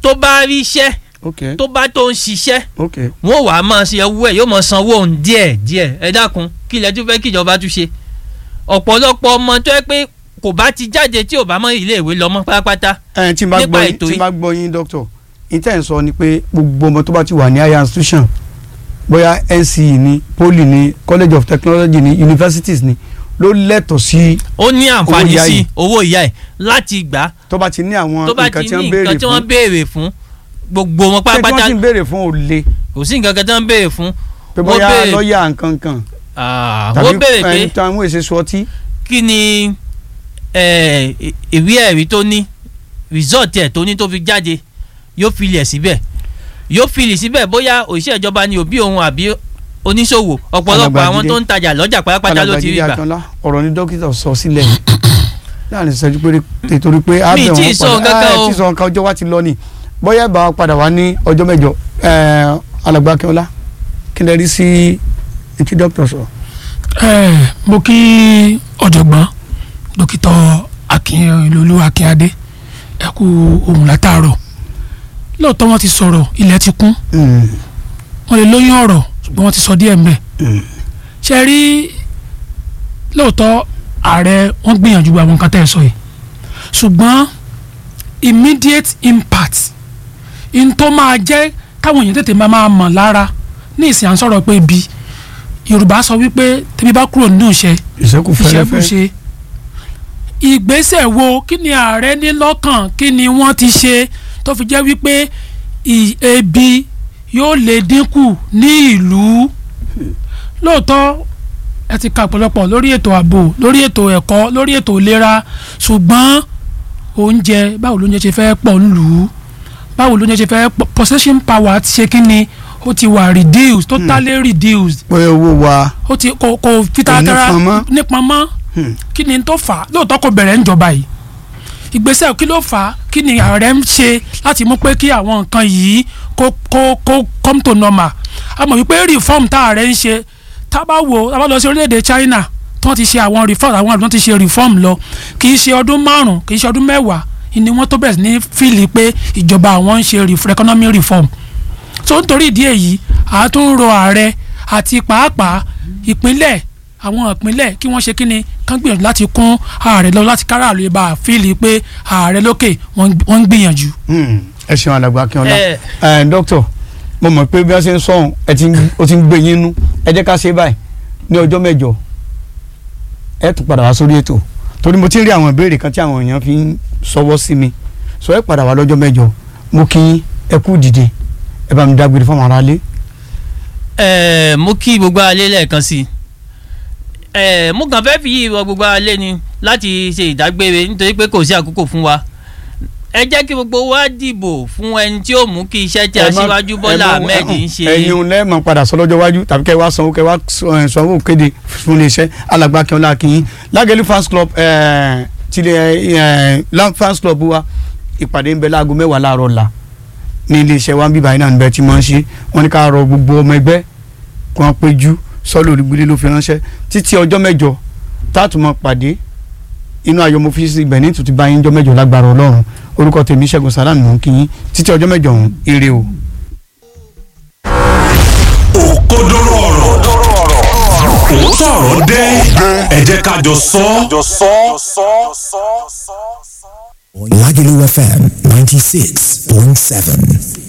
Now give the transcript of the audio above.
tó bá rí iṣẹ́ ok tó bá tó ń ṣiṣẹ́ ok wọ́n wàá máa ṣe owó ẹ̀ yóò máa sanwó òun díẹ̀ díẹ̀ ẹ dákun kí ilẹ̀ tún fẹ́ kí ìjọba tún ṣe ọ̀pọ̀lọpọ̀ ọmọ tó yẹ pé kò bá ti jáde tí ò bá mọ iléèwé lọ mọ́ pátápátá ẹ tí n bá nípa gbọ́ yín ètò tí n yìí. bá gbọ́ yín doctor ìtẹ̀ ń sọ ni pé gbogbo ọmọ tó bá ti wà ní higher institution bóyá NCE ni poly ni college of technology ni universities ni ló lẹ́tọ̀ọ́ sí ó ní àǹfààní ìyá sí yìí. owó ìyá ẹ̀ láti gbà á tó bá ti ní àwọn tó bá nǹkan ti tí ní wọ́n béèrè nǹkan tí wọ́n fún béèrè fún gbogbo wọn ṣé tí wọ́n pátápátá sì ń béèrè fún òle kò sí nǹkan kan tí wọ́n béèrè fún pé Wọ́n bóyá béèrè- lọ́ọ̀yà nǹkan kan Ah, tàbí wọ́n béèrè pé ẹni tí àwọn èsè sọ ọtí kí ni eh, ìwé ẹ̀rí tó ní result ẹ̀ tó ní tó fi jáde yóò fi lẹ̀ síbẹ̀ yóò fi lẹ̀ síbẹ̀ bóyá òṣìṣẹ́ ìjọba ni òbí òun àbí oníṣòwò ọ̀pọ̀lọpọ̀ Alàgbà àwọn Jídé. tó ń tajà lọ́jà pátápátá ló ti rí Alàgbà gbà Jídé Akínọlá ọ̀rọ̀ ni dókítà sọ sílẹ̀ láàrin ìṣẹ́jú péré nítorí pé á Mi bẹ̀ tí wọ́n ì sọ nǹkan kan ẹ o. tí ì sọ nǹkan ọjọ́ wa ti lọ ni bóyá ìbá wa padà wá ní ọjọ́ mẹ́jọ ẹ̀, Alàgbà Akínọlá kí lè rí sí etí dókítà sọ. ẹ mo kí ọ̀jọ̀gbọ́n dókítà akínlolú akínadé ẹ kú ohun látàárọ̀ lóòótọ́ wọ́n ti sọ̀rọ̀ ilẹ̀ ti kún Mm, wọ́n lè lóyún ọ̀rọ̀ ṣùgbọ́n wọ́n ti sọ díẹ̀ mbẹ́ mm, ṣe rí lóòótọ́ ààrẹ wọ́n gbìyànjú àwọn nǹkan tẹ́ ẹ sọ yìí ṣùgbọ́n immediate impact in tó máa jẹ́ káwọn èèyàn tètè máa máa mọ̀ lára ní ìsìn à ń sọ̀rọ̀ pé ibi yorùbá sọ wípé tẹ́bí bá kúrò nínú iṣẹ́ ìṣẹ́kù fẹ́rẹ́fẹ́ ìṣẹ́kùṣe ìgbésẹ̀ wo kí ni ààrẹ ní lọ́kàn kí ni wọ́n ti ṣe tó fi jẹ́ wípé ì- ebi yóò lè dínkù ní ìlú lóòótọ́ ẹ ti ka ọ̀pọ̀lọpọ̀ lórí ètò ààbò lórí ètò ẹ̀kọ́ lórí ètò ìlera ṣùgbọ́n oúnjẹ báwo lóúnjẹ ṣe fẹ́ pọ̀ nílùú báwo lóúnjẹ ṣe fẹ́ pọ̀ possession power ti ṣe kí ni ó ti wà reduced totally reduced pé owó wa ó ti kò kò fi taratara nípọn mọ́. nípọn mọ́ Hmm. kí ni tó fà á lóòótọ́ kò bẹ̀rẹ̀ ń jọba yìí ìgbésẹ̀ kí ló fà á kí ni ààrẹ ń ṣe láti mú pé kí àwọn nǹkan yìí kó kó kó come to normal a mọ̀ wípé reform tá ààrẹ ń ṣe tá a bá wo tá a bá lọ sí orílẹ̀-èdè China tí wọ́n ti ṣe àwọn reform àwọn àdúgbò ti ṣe reform lọ kì í ṣe ọdún márùn kì í ṣe ọdún mẹ́wàá ni wọ́n tó bẹ̀rẹ̀ sí ní fíìlì pé ìjọba àwọn ń ṣe ref- economic reform so nítorí ìdí èyí a tún ń rọ ààrẹ àti pàápàá ìpínlẹ̀ àwọn ìpínlẹ̀ kí wọ́n ṣe kíni kán gbìyànjú láti kún ààrẹ lọ láti kára àlè bá a fíìlì pé ààrẹ lókè wọ́n ń- wọ́n ń gbìyànjú. Mm, ẹ ṣeun Alàgbà Akínọlá ẹ ẹ dókítà mo mọ̀ pé bí wọ́n ṣe ń sọ̀hún ẹ ti ń- ó ti ń gbé yín nú ẹ jẹ́ ká ṣe báyìí ní ọjọ́ mẹ́jọ ẹ tún padà wá sórí ètò torí mo ti ń rí àwọn ìbéèrè kan tí àwọn èèyàn fi ń sọwọ́ sí mi sọ ẹ padà wá lọ́jọ́ mẹ́jọ mo kí yín ẹ kú dìde ẹ bá mi dágbére fún àwọn aráalé. ẹ mo kí gbogbo alẹ́ lẹ́ẹ̀kan sí i ẹ mo kàn fẹ́ fi yí ìwọ gbogbo alẹ́ ni láti ṣe ìdágbére nítorí pé kò sí àkókò fún wa ẹ jẹ́ kí gbogbo wa dìbò fún ẹni tí ó mú kí iṣẹ́ tí Ẹ má- aṣíwájú ẹ Bọ́lá má- Ahmed ń ṣe ẹ̀yin òun lẹ́ẹ̀mọ̀ padà sọ lọ́jọ́ iwájú tàbí kẹ́ ẹ wá sanwó kẹ́ ẹ wá sọ- ẹ, sanwó kéde fún iléeṣẹ́ Alàgbà Akínọlá akínyìn Lágẹ̀lú fans club ẹ̀, tilẹ̀ ẹ̀, Lam fans club wa ìpàdé ń bẹ láago mẹ́wàá láàárọ̀ la ní iléeṣẹ́ wa ń bíbá iná níbẹ̀ tí wọ́n ń ṣe wọ́n ní ká rọ gbogbo ọmọ ẹgbẹ́ kí wọ́n péjú sọ́ọ́lù òrìgbìlẹ̀ ló fi ránṣẹ́ títí ọjọ́ mẹ́jọ táàtùmọ̀ pàdé inú ayọ̀ mo fi sí ibẹ̀ ní ìtùtù bá yín jọ́ mẹ́jọ lágbára Ọlọ́run orúkọ tèmi Ṣẹ́gun Sàlámù mò ń kí yín títí ọjọ́ mẹ́jọ ọ̀hún ire o. òkodoro ọ̀rọ̀ òótọ́ ọ̀rọ̀ dé ẹ jẹ́ ká jọ sọ ọ́. Lagelu FM 96.7.